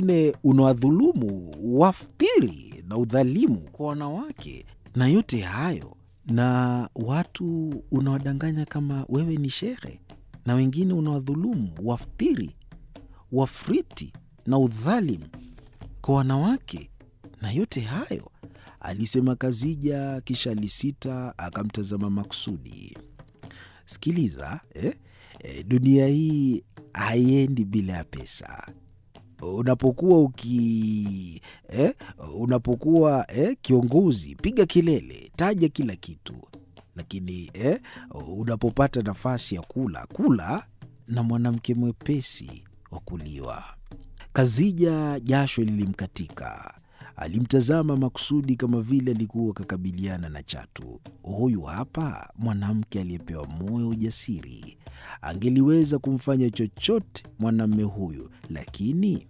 mwingine unawadhulumu, wafkiri na udhalimu kwa wanawake, na yote hayo na watu unawadanganya kama wewe ni shehe, na wengine unawadhulumu, wafkiri, wafriti na udhalimu kwa wanawake, na yote hayo alisema Kazija, kisha alisita, akamtazama Maksudi. Sikiliza eh? Eh, dunia hii haiendi bila ya pesa. Unapokuwa uki eh, unapokuwa eh, kiongozi, piga kelele, taja kila kitu, lakini eh, unapopata nafasi ya kula, kula na mwanamke mwepesi wa kuliwa. Kazija jasho lilimkatika. Alimtazama Maksudi kama vile alikuwa akakabiliana na chatu. Huyu hapa mwanamke aliyepewa moyo ujasiri, angeliweza kumfanya chochote mwanamme huyu, lakini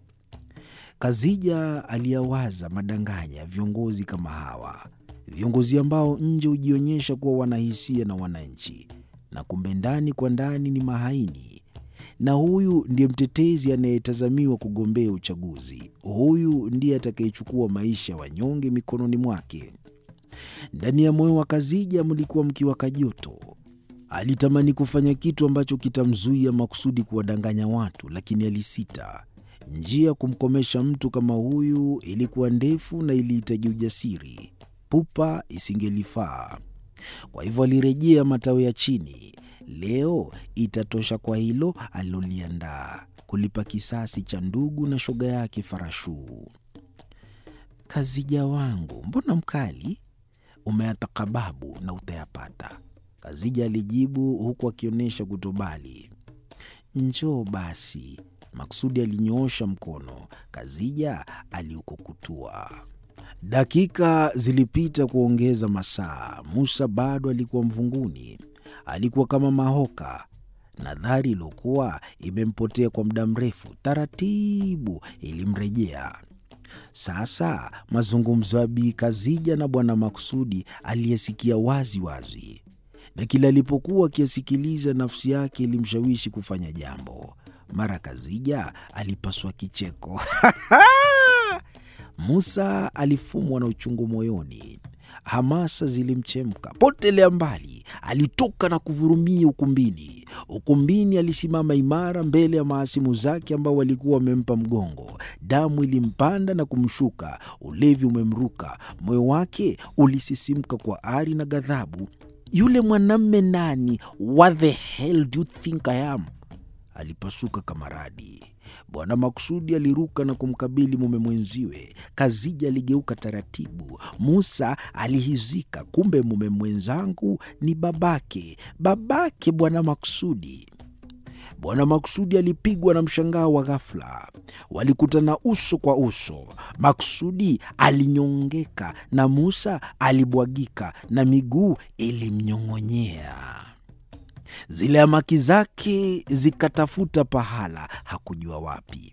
Kazija aliyawaza madanganya ya viongozi kama hawa, viongozi ambao nje hujionyesha kuwa wanahisia na wananchi, na kumbe ndani kwa ndani ni mahaini na huyu ndiye mtetezi anayetazamiwa kugombea uchaguzi. Huyu ndiye atakayechukua maisha ya wanyonge mikononi mwake. Ndani ya moyo wa Kazija mlikuwa mkiwaka joto. Alitamani kufanya kitu ambacho kitamzuia Maksudi kuwadanganya watu, lakini alisita. Njia ya kumkomesha mtu kama huyu ilikuwa ndefu na ilihitaji ujasiri. Pupa isingelifaa. Kwa hivyo alirejea matawi ya chini. Leo itatosha kwa hilo aliloliandaa, kulipa kisasi cha ndugu na shoga yake Farashuu. Kazija wangu, mbona mkali? Umeyatakababu na utayapata, Kazija alijibu huku akionyesha kutobali. Njoo basi. Maksudi alinyoosha mkono, Kazija aliukukutua. Dakika zilipita kuongeza masaa. Musa bado alikuwa mvunguni. Alikuwa kama mahoka. Nadhari iliyokuwa imempotea kwa muda mrefu taratibu ilimrejea. Sasa mazungumzo ya Bi Kazija na Bwana Maksudi aliyesikia wazi wazi, na kila alipokuwa akiyasikiliza, nafsi yake ilimshawishi kufanya jambo. Mara Kazija alipaswa kicheko Musa alifumwa na uchungu moyoni. Hamasa zilimchemka. Potelea mbali, alitoka na kuvurumia ukumbini. Ukumbini alisimama imara mbele ya mahasimu zake ambao walikuwa wamempa mgongo. Damu ilimpanda na kumshuka, ulevi umemruka, moyo wake ulisisimka kwa ari na ghadhabu. Yule mwanamme nani? What the hell do you think I am? Alipasuka kama radi. Bwana Maksudi aliruka na kumkabili mume mwenziwe. Kazija aligeuka taratibu. Musa alihizika, kumbe mume mwenzangu ni babake, babake Bwana Maksudi. Bwana Maksudi alipigwa na mshangao wa ghafla. Walikutana uso kwa uso. Maksudi alinyongeka na Musa alibwagika na miguu ilimnyong'onyea. Zile amaki zake zikatafuta pahala, hakujua wapi.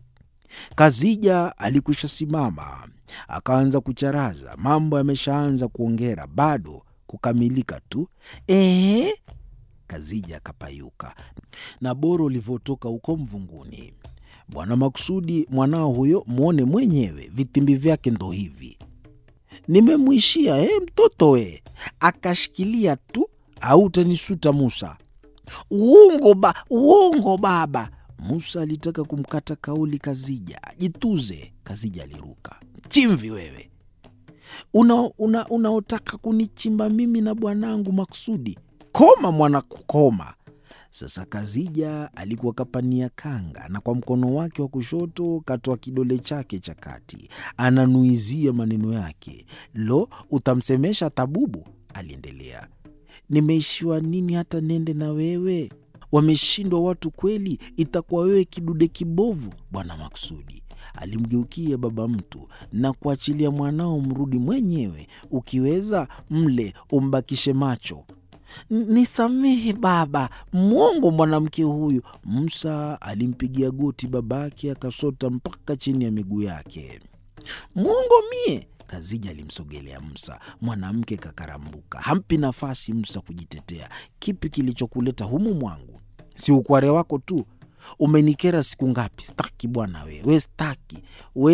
Kazija alikwisha simama, akaanza kucharaza. Mambo yameshaanza kuongera, bado kukamilika tu. Ehe, Kazija akapayuka na boro ulivyotoka huko mvunguni. Bwana Maksudi, mwanao huyo, mwone mwenyewe, vitimbi vyake ndo hivi. Nimemwishia eh, mtoto we, akashikilia tu, au utanisuta Musa. Uongo ba, uongo baba. Musa alitaka kumkata kauli Kazija. Jituze. Kazija aliruka. Chimvi wewe, unaotaka una, una kunichimba mimi na bwanangu Maksudi? Koma mwana kukoma. Sasa Kazija alikuwa kapania kanga na kwa mkono wake wa kushoto katoa kidole chake cha kati, ananuizia maneno yake. Lo, utamsemesha tabubu, aliendelea. Nimeishiwa nini hata nende na wewe? Wameshindwa watu kweli, itakuwa wewe kidude kibovu. Bwana Maksudi alimgeukia baba mtu na kuachilia mwanao mrudi mwenyewe, ukiweza mle umbakishe macho. Nisamehe baba, mwongo mwanamke huyu. Musa alimpigia goti babake, akasota mpaka chini ya miguu yake. Mwongo mie? Kazija alimsogelea Musa. Mwanamke kakarambuka, hampi nafasi Musa kujitetea. Kipi kilichokuleta humu mwangu? Si ukware wako tu umenikera siku ngapi? Staki bwana we, we staki we